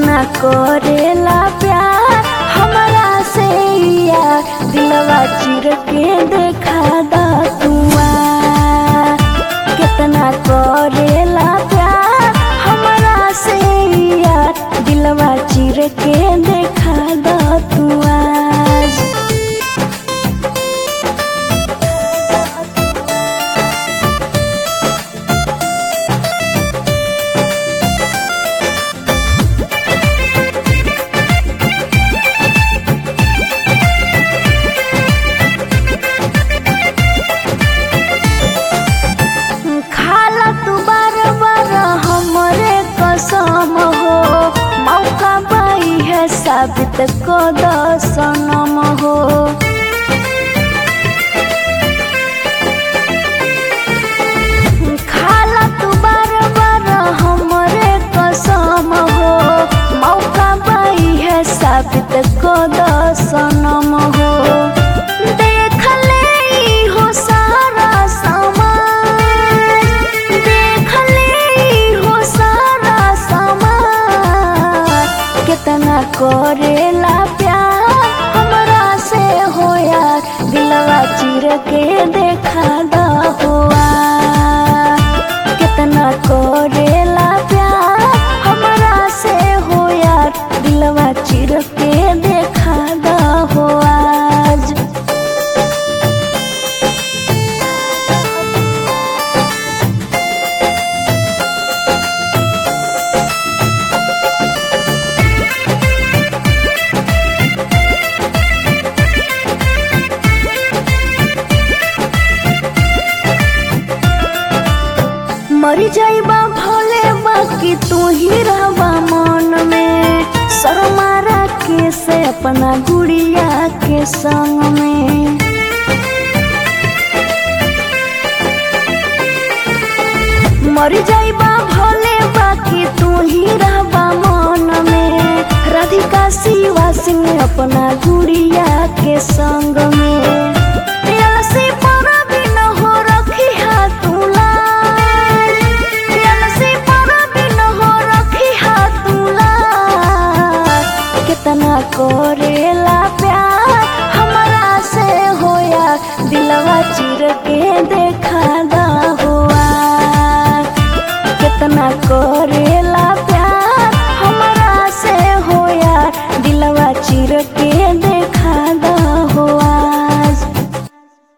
कितना करेला प्यार हमरा से या दिलवा चिर के देखा दा तुआ कितना करेला प्यार हमरा से या दिलवा चिर के देखा दा तुआ खाला तू बार बार हमरे कसम हो मौका पाई है साबित को सनम हो खाला तू बार बार हमरे कसम हो मौका पाई है साबित को सनम हो देख ले ई हो सारा समाज देख ले ई हो सारा समाज कितना करेला प्यार हमरा से होया दिलवा चिर के देखा दा हुआ कितना करेला प्यार हमरा से होया दिलवा चिर के देखा दा हो आज मर जाइबा भोले बाकी तू ही रहबा मन में शर्मारा के से अपना गुड़िया के संग में मर जाइबा भोले बाकी तू ही रहबा मन में राधिका शिवा सिंह अपना गुड़िया के संग में अलसी पर बिन हो रखी हाथ लाज अलसी पर बिन हो रखी हाथ लाज कितना करेला प्यार हमरा से होया दिलवा चिर के देखा दा हुआ कितना करे